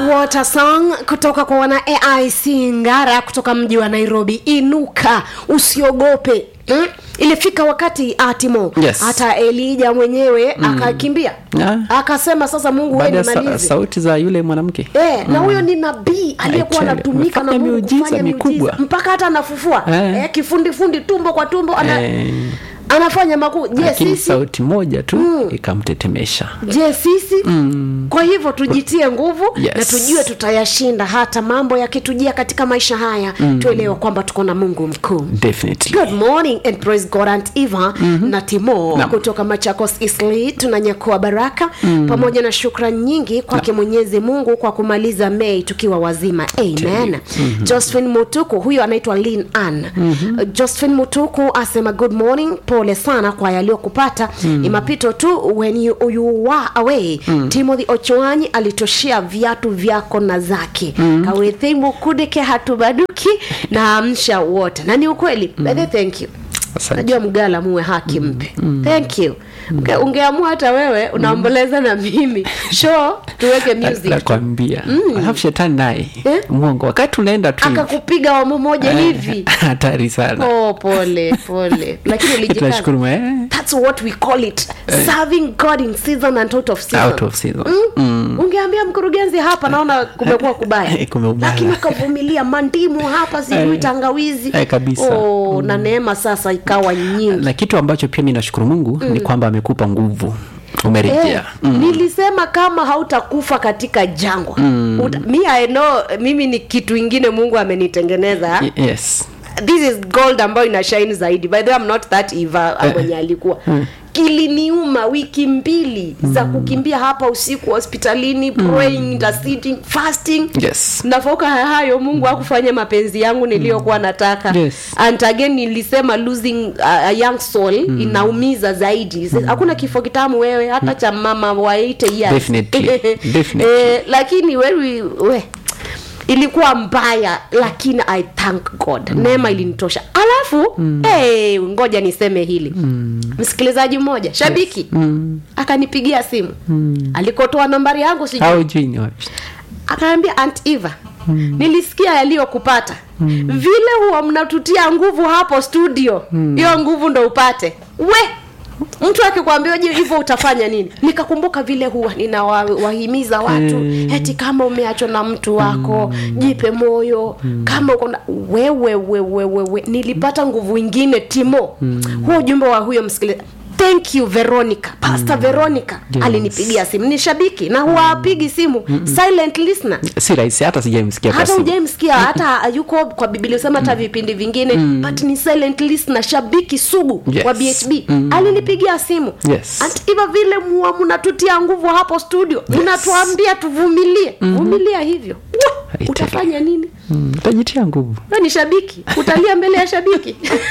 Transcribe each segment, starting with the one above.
What a song kutoka kwa wana AIC Ngara kutoka mji wa Nairobi. Inuka, usiogope. Hmm? Ilifika wakati Atimo Yes. hata Elija mwenyewe akakimbia Ah. akasema, sasa Mungu wewe baada ya sa- nimalize. sauti za yule mwanamke Eh, na huyo ni nabii aliyekuwa Actually, anatumika na amefanya Mungu miujiza kufanya mikubwa. miujiza mpaka hata anafufua Eh. eh, kifundifundi tumbo kwa tumbo ana, Eh. anafanya makuu. Je, lakini sisi sauti moja tu ikamtetemesha je sisi kwa hivyo tujitie nguvu Yes. na tujue tutayashinda hata mambo yakitujia katika maisha haya tuelewe kwamba tuko na mungu mkuu definitely good morning and praise god and eva na timo Naam. kutoka machakos isli tunanyakua baraka pamoja na shukran nyingi kwake mwenyezi mungu kwa kumaliza mei tukiwa wazima amen josephine mutuku huyo anaitwa lin an josephine mutuku asema good morning pole sana kwa yaliyokupata ni mapito tu when you, you were away timothy ochoanyi alitoshea viatu vyako na zake kawethimu kudeke hatubaduki na amsha wote na ni ukweli mm. thank you Asante. najua mgala muwe haki mpe thank you Unge- ungeamua hata wewe unaomboleza na mimi sho tuweke music nakwambia alafu shetani naye Eh? mwongo wakati unaenda tu hivi, akakupiga wamo moja hivi hatari sana oh, pole pole lakini ulijikaza tunashukuru ma- eh, that's what we call it serving god in season and out of season out of season Mm. ungeambia mkurugenzi hapa naona kumekuwa kubaya Kumeubaya. lakini ukavumilia mandimu hapa sijui Eh. tangawizi Eh, kabisa. oh, na neema sasa ikawa nyingi na kitu ambacho pia mi nashukuru mungu ni kwamba amekupa nguvu Eh, umerejea mm. nilisema kama hautakufa katika jangwa mm. Uta, mi I know, mimi ni kitu ingine mungu amenitengeneza Y- yes this is gold ambayo ina shine zaidi by the way I'm not that eva mwenye alikuwa kiliniuma wiki mbili za kukimbia hapa usiku hospitalini praying interceding fasting yes nafauka hayo mungu hakufanya mapenzi yangu niliyokuwa nataka Yes. and again nilisema losing a, a young soul inaumiza zaidi hakuna kifo kitamu wewe hata cha mama wa 80 years Definitely. Definitely. eh, lakini we, we ilikuwa mbaya lakini i thank god mm. neema ilinitosha alafu mm. hey, ngoja niseme hili mm. msikilizaji mmoja shabiki mm. akanipigia simu mm. alikotoa nambari yangu sijui au jui ni wapi akaambia aunt eva mm. nilisikia yaliyokupata mm. vile huwa mnatutia nguvu hapo studio hiyo mm. nguvu ndo upate we mtu akikwambia je hivyo utafanya nini nikakumbuka vile huwa ninawahimiza watu Mm. eti kama umeachwa na mtu wako jipe moyo kama uko na wewe wewe wewe nilipata nguvu ingine timo huo ujumbe wa huyo msikilizaji thank you veronica pastor veronica Yes. alinipigia simu ni shabiki na huwapigi simu silent listener si rahisi hata sijaimsikia kwa hata simu. hujaimsikia hata yuko kwa biblia usema hata vipindi vingine but ni silent listener shabiki sugu Yes. wa bhb alinipigia simu Yes. Ati hivyo vile mua mnatutia nguvu hapo studio mnatuambia tuvumilie vumilia hivyo Wah! Haitari. utafanya nini Mm, utajitia nguvu we ni shabiki utalia mbele ya shabiki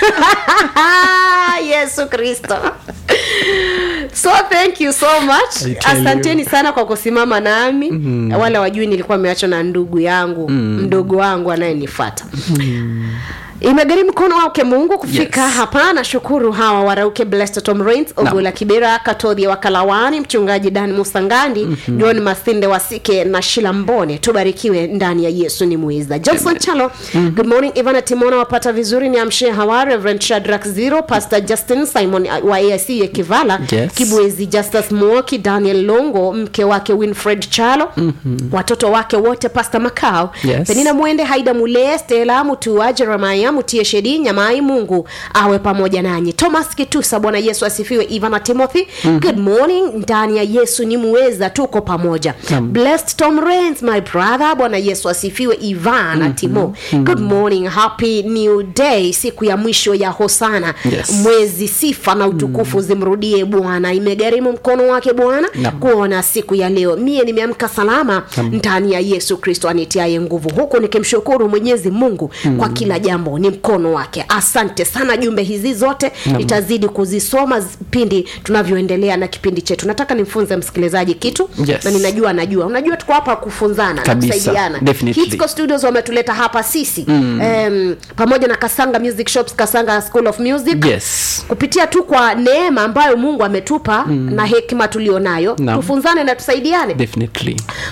yesu kristo so thank you so much I tell you. asanteni sana kwa kusimama nami mm. wale wajui nilikuwa meachwa na ndugu yangu mm. mdogo wangu anayenifuata mm imegharimu mkono wake mungu kufika Yes. hapa na shukuru hawa warauke blessed tom rains ogola kibera katodhi wa kalawani mchungaji dan musangandi mm-hmm. john masinde wasike na shila mbone tubarikiwe ndani ya yesu ni muiza johnson chalo mm-hmm. good morning ivana timona wapata vizuri ni amshie hawa reverend shadrak zero pastor justin simon uh, wa aic yekivala Yes. kibwezi justus muoki daniel longo mke wake winfred chalo mm-hmm. watoto wake wote pastor macao Yes. penina mwende haida mule stela mutua jeremaya mutie shedi nyamai mungu awe pamoja nanyi thomas kitusa bwana yesu asifiwe ivana timothy mm-hmm. good morning ndani ya yesu ni muweza tuko pamoja Naam. blessed tom rains my brother bwana yesu asifiwe ivana mm-hmm. timo mm-hmm. good morning happy new day siku ya mwisho ya hosana Yes. mwezi sifa na utukufu zimrudie bwana imegharimu mkono wake bwana Naam. kuona siku ya leo mie nimeamka salama ndani ya yesu kristo anitiaye nguvu huku nikimshukuru mwenyezi mungu mm. kwa kila jambo ni mkono wake asante sana jumbe hizi zote nitazidi kuzisoma z- pindi tunavyoendelea na kipindi chetu nataka nimfunze msikilizaji kitu Yes. na ninajua najua unajua tuko hapa kufunzana na Kabisa. kusaidiana Definitely. Hitsco studios wametuleta hapa sisi mm. um, pamoja na kasanga music shops kasanga school of music yes kupitia tu kwa neema ambayo mungu ametupa mm. na hekima tulionayo Naam. tufunzane na tusaidiane definitely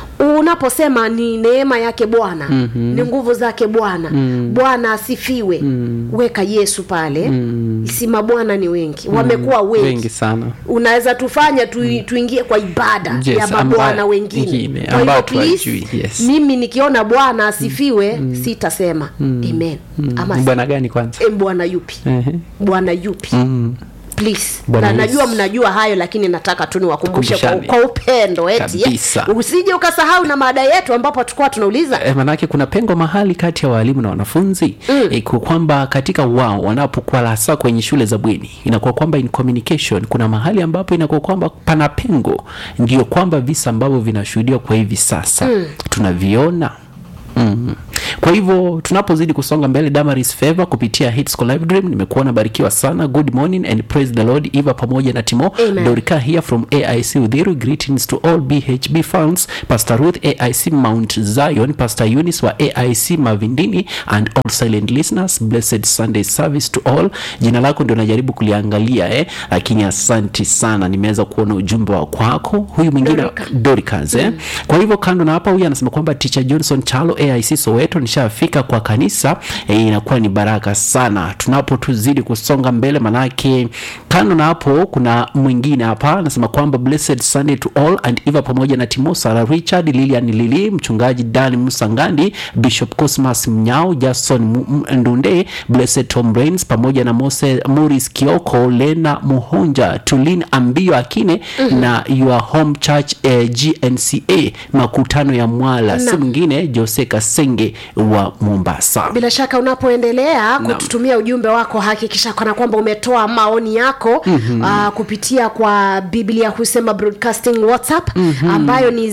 unaposema ni neema yake bwana mm-hmm. ni nguvu zake bwana mm. bwana asifiwe mm. weka yesu pale mm. sima bwana ni wengi wamekuwa wengi, wengi sana unaweza tufanya tu, tuingie kwa ibada Yes, ya mabwana amba- wengine wengine, kwa hivyo ambao please, tuwajui, yes. mimi nikiona bwana asifiwe sitasema amen ama bwana gani kwanza e, bwana yupi Ehe. bwana yupi Mm. please Bwana na Yesu. najua mnajua hayo lakini nataka tu niwakumbushe kwa, Tukumbushane. kwa upendo eti eh. Kabisa. usije ukasahau na maada yetu ambapo tulikuwa tunauliza E, manake kuna pengo mahali kati ya walimu na wanafunzi mm. e, kwa kwamba katika wao wanapokuwa hasa kwenye shule za bweni inakuwa kwamba in communication kuna mahali ambapo inakuwa kwamba pana pengo ndio kwamba visa ambavyo vinashuhudiwa kwa hivi sasa mm. tunaviona Mm. kwa hivyo tunapozidi kusonga mbele damaris favor kupitia hits live dream nimekuwa nabarikiwa sana good morning and praise the lord eva pamoja na timo Amen. dorika here from aic udhiru greetings to all bhb fans pastor ruth aic mount zion pastor eunice wa aic mavindini and all silent listeners blessed sunday service to all jina lako ndio najaribu kuliangalia eh? lakini asanti sana nimeweza kuona ujumbe wa kwako huyu mwingine Dorika. Doricas eh? kwa hivyo kando na hapa huyu anasema kwamba teacher johnson chalo aic soweto nishafika kwa kanisa eh, inakuwa ni baraka sana tunapo tuzidi kusonga mbele manake kando na hapo kuna mwingine hapa anasema kwamba blessed sunday to all and eva pamoja na timo sara richard lilian lili mchungaji dan musangandi bishop cosmas mnyao jason Mu- M- ndunde blessed tom rains pamoja na mose moris kioko lena muhonja tulin ambio akine mm-hmm. na your home church eh, gnca makutano ya mwala si mwingine jose kasenge wa mombasa bila shaka unapoendelea kututumia ujumbe wako hakikisha kana kwamba umetoa maoni yako mm-hmm. uh, kupitia kwa biblia husema broadcasting whatsapp mm-hmm. ambayo ni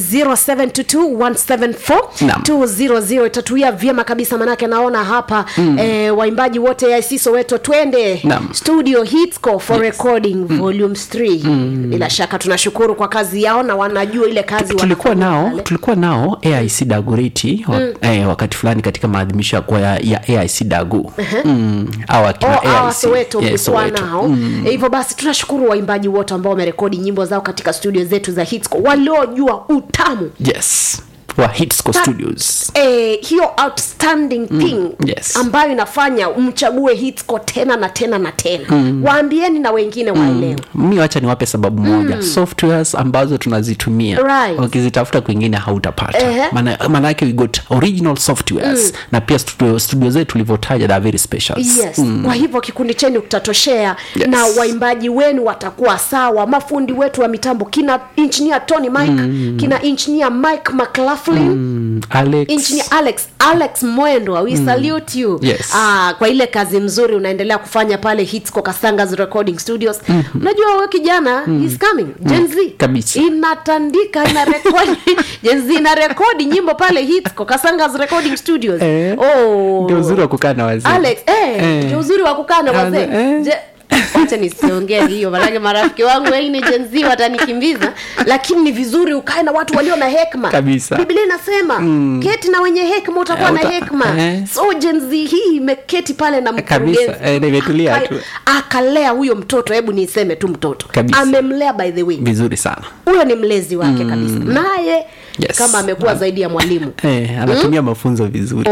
0722174200 itatuia vyema kabisa manake naona hapa mm. eh, waimbaji wote IC soweto twende Naam. studio hitsco for yes. recording mm. volumes 3 mm. bila shaka tunashukuru kwa kazi yao na wanajua ile kazi tulikuwa wanafanya nao pale. tulikuwa nao aic daguriti wa, eh, wakati fulani katika maadhimisho ya, kwa- ya, ya aic dagu mm, au akina Oh, hawa AIC. soweto Yes, mlikuwa Soweto. nao hivyo basi tunashukuru waimbaji wote ambao wamerekodi nyimbo zao katika studio zetu za hitsco waliojua utamu yes wa hitsco studios eh, hiyo outstanding thing yes. ambayo inafanya mchague hitsco tena na tena na tena mm. waambieni na wengine waelewe mi wacha niwape sababu moja softwares ambazo tunazitumia Right. ukizitafuta kwingine hautapata Ehe. Maana- maanake we got original softwares na pia studio, studio zetu tulivyotaja they are very special yes kwa hivyo kikundi chenu kitatoshea Yes. na waimbaji wenu watakuwa sawa mafundi wetu wa mitambo kina engineer tony mike kina engineer mike mclaughlin Mm, Alex, engineer alex alex mwendwa we salute you Yes. ah, kwa ile kazi mzuri unaendelea kufanya pale hitsco kasangas recording studios unajua huyo kijana he's coming gen z Kabisa. inatandika ina rekodi gen z ina rekodi nyimbo pale hitsco kasangas recording studios Eh. oh. ndio uzuri wa kukaa na wazee alex eh, Eh. ndio uzuri wa kukaa na wazee Eh. Je- wacha nisiongee hiyo manake marafiki wangu wengine jenzi watanikimbiza lakini ni vizuri ukae na watu walio na hekma Kabisa. biblia inasema mm. keti na wenye hekma utakuwa Eh, na uta- hekma eh. so jenzi hii imeketi pale na Kabisa, mkurugenzi eh, na imetulia Aka- tu. akalea huyo mtoto hebu niseme tu mtoto Kabisa. amemlea by the way vizuri sana huyo ni mlezi wake kabisa naye Yes. kama amekuwa zaidi ya mwalimu eh, anatumia mafunzo vizuri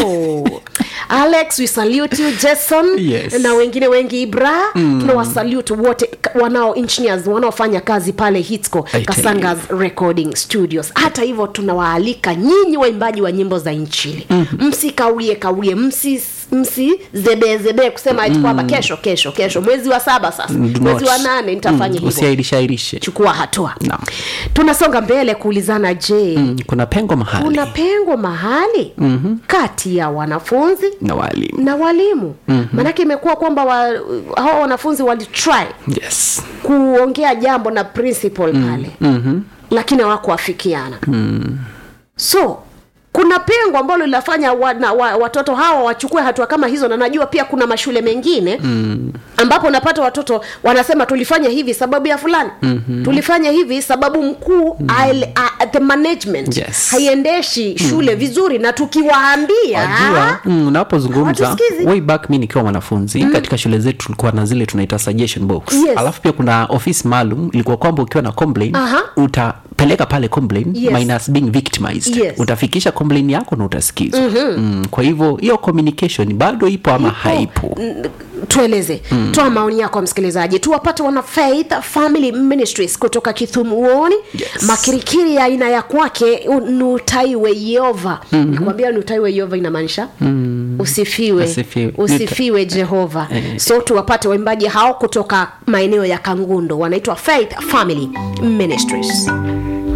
oh alex we salute you jason Yes. na wengine wengi ibra mm. tunawasalute wote k- wanao engineers wanaofanya kazi pale hitsco I tell kasangas recording studios hata hivyo tunawaalika nyinyi waimbaji wa nyimbo za nchini mm-hmm. msikaulie kaulie msi msizebezebee kusema eti kwamba kesho kesho kesho mwezi wa saba sasa Do mwezi not. wa nane nitafanya hivyo usiairishe airishe chukua hatua Naam. tunasonga mbele kuulizana je Mm, kuna pengo mahali kuna pengo mahali mm-hmm. kati ya wanafunzi na walimu na walimu mm-hmm. maanake imekuwa kwamba wa, hawa wanafunzi walitry yes kuongea jambo na principal pale mm-hmm. lakini hawakuafikiana mm. so kuna pengo ambalo linafanya wa, na, wa, watoto hawa wachukue hatua kama hizo na najua pia kuna mashule mengine mm. ambapo unapata watoto wanasema tulifanya hivi sababu ya fulani mm-hmm. tulifanya hivi sababu mkuu mm. the management Yes. haiendeshi shule vizuri na tukiwaambia wajua mm, unapozungumza Hawatusikizi. way back mi nikiwa mwanafunzi mm. katika shule zetu tulikuwa na zile tunaita suggestion box Yes. alafu pia kuna ofisi maalum ilikuwa kwamba ukiwa na complain Aha. peleka pale complain Yes. minus being victimized Yes. utafikisha complain yako na utasikizwa mm, kwa hivyo hiyo communication bado ipo ama haipo N- tueleze mm. toa maoni yako msikilizaji tuwapate wana faith family ministries kutoka kithumuoni Yes. makirikiri ya aina ya kwake u- nutaiwe yehova mm-hmm. nikwambia nutaiwe yehova inamaanisha mm. usifiwe Asifiwe. usifiwe jehova Eh. so tuwapate waimbaji hao kutoka maeneo ya kangundo wanaitwa faith family ministries